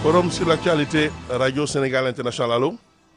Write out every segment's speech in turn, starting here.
forum sur l'actualité radio Sénégal international allo.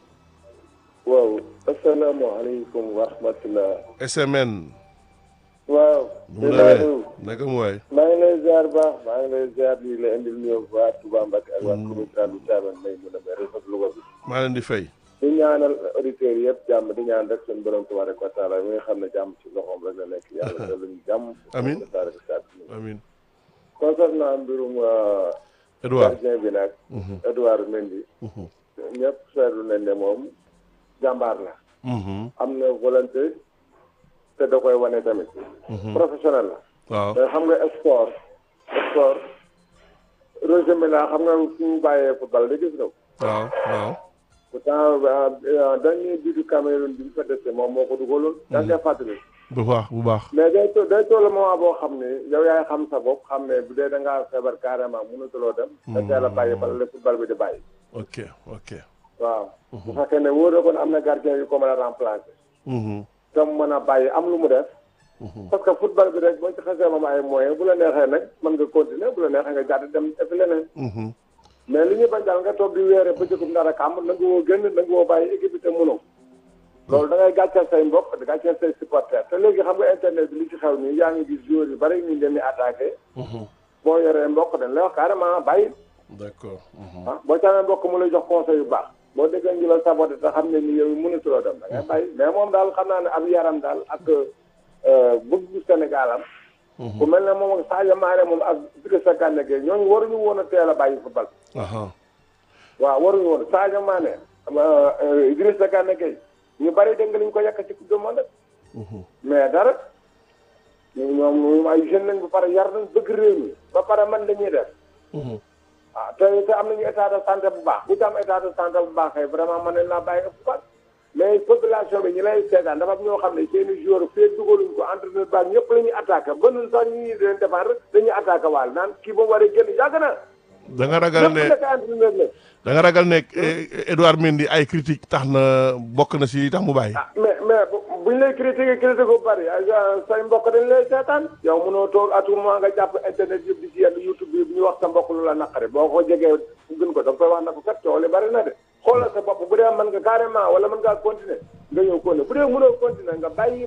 waaw asalaamaaleykum wa rahmatulah. SMN. waaw. mu nawee naka mu waay. maa ngi lay ziar baax maa ngi lay ziar di la indil nuyoo waa Touba Mbacke ak waa commune Saalum Thiamène may mun a may réseau Louga bi. maa leen di fay. di ñaanal auditeurs yëpp jàmm di ñaan rek seen borom tabaraka wa taala mi nga xam ne jàmm ci loxoom rek la nekk yàlla dolli ñu jàmm. amiin tabaraka wa taala. amiin. concernant mbirum. Edouard gardien bi nag. Edouard Mendy. ñëpp seetlu nañ ne moom jàmbaar la. am na volonté te da koy wane tamit. professionnel la. waaw te xam nga sport sport Roger Milla xam nga fu mu bàyyee football da gis nga ko. waaw waaw. pourtant dañuy bidu Cameroun bi ñu fa dese moom moo ko dugaloon. da ngay fàttali. bu baax bu baax. mais day to day toll moment boo xam ne yow yaay xam sa bopp xam ne bu dee da ngaa feebar carrément mënatuloo dem. da teel a bàyyi bala la football bi di bàyyi. ok ok. waaw. bu fekkee ne wóor na ko ne am na gardien yu ko mën a remplacer. te mu mën a bàyyi am lu mu def. parce que football bi rek boo ci xasee moom ay moyens bu la neexee nag mën nga continuer bu la neexee nga jàdd dem def leneen. mais li ñuy bañ daal nga toog di weere ba jëkkum dara kàmm na nga woo génn na nga woo bàyyi équipe bi te mënoo. loolu da ngay gàcceel say mbokk di gàcceel say supporters te léegi xam nga internet bi li ci xew nii yaa ngi gis joueurs yu bari ñu leen di attaqué. boo yoree mbokk dañ lay wax carrément bàyyi. d'accord. ah boo caamee mbokk mu lay jox conseil yu baax. boo déggee ñu la saboté te xam ne ni yow mënatuloo dem da ngay bàyyi mais moom daal xam naa ne ab yaram daal ak bëgg Sénégal am. ku mel ne moom ak Sadio Mané moom ak Idrissa Gana Gueye ñooñu waruñu woon a teel a bàyyi football. waaw waruñu woon Sadio Mané Idrissa Gana Gueye ñu bari dégg nga li ñu ko yàq ci coupe du monde mais dara ñoom ñoom ay jeunes lañ ba pare yar nañ bëgg réew mi ba pare man la ñuy def. ah te te am nañu état de santé bu baax bu ci am état de santé bu baax kay vraiment mën nañ laa bàyyi ëpp fan. mais population bi ñi lay seetaan dafa am ñoo xam ne seen i joueurs fee dugaluñ ko entraîneur baax ñëpp la ñuy attaqué ba ñun sax ñu ngi leen défendre dañuy attaqué waal naan kii ba mu waree génn yàgg na. da nga ragal ne ñëpp entraîneur la. da nga ragal ne Edouard Mendy ay critique tax na bokk na si tax mu bàyyi. ah mais mais buñ lay critiqué critiqué bu bari say mbokk dañ lay seetaan. yow mënoo toog à tout moment nga jàpp internet yëpp di si yenn YouTube bi bu ñu wax sa mbokk lu la naqari boo ko jegee gën ko da nga koy wax na ko kat coow li bari na de. xoolal sa bopp bu dee mën nga carrément wala mën ngaa continuer nga ñëw continuer bu dee mënoo continuer nga bàyyi